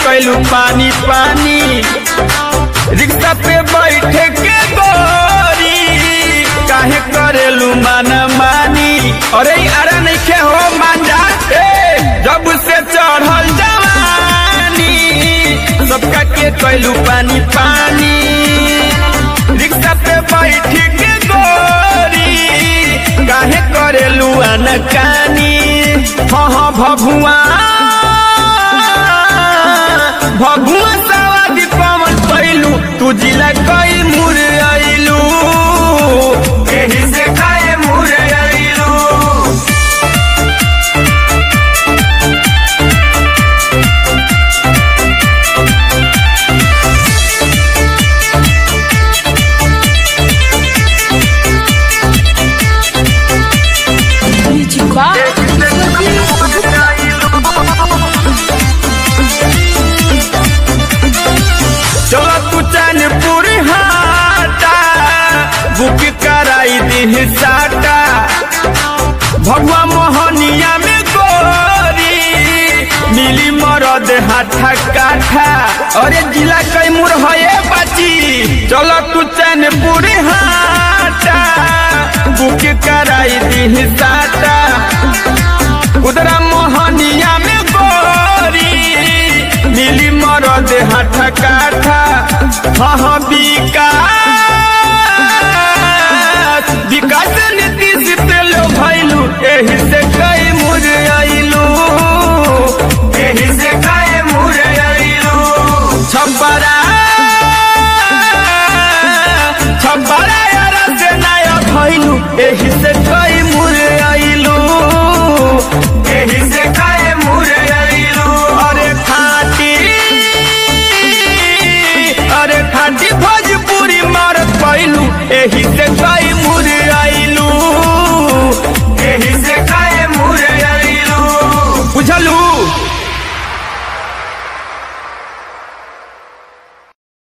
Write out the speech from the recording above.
कैलू पानी पानी रिक्शा पे बैठे के गोरी काहे करेलू माना मानी अरे अरे नहीं के हो मांजा ए जब से चढ़ल जवानी सबका के कैलू पानी पानी रिक्शा पे बैठ के गोरी काहे करेलू अनकानी हाँ हाँ भभुआ भगुआ सवादी पवन पैलू तू जिला कई मुर आइलू एही से खाए मुर आइलू Music Box. चलो तू चैनपुर हाटा बुक कराई दी साटा भगवा मोहनिया में गोरी मिली मरद हाथा काठा अरे जिला कैमूर है बाची चलो तू चैनपुर हाटा बुक कराई दी साटा उधरा मोहनिया में गोरी मिली मरद हाथ काठा हाँ हाँ विकास विकास नीतीश तेलो भैलू एही से कई मुर आइलू एही से कई मुर आइलू छब्बरा छब्बरा यार से नया भैलू एही से कई मुर आइलू एही से कई मुर आइलू अरे खाटी अरे खाटी भोजपुरी मारत पैलू एही से कई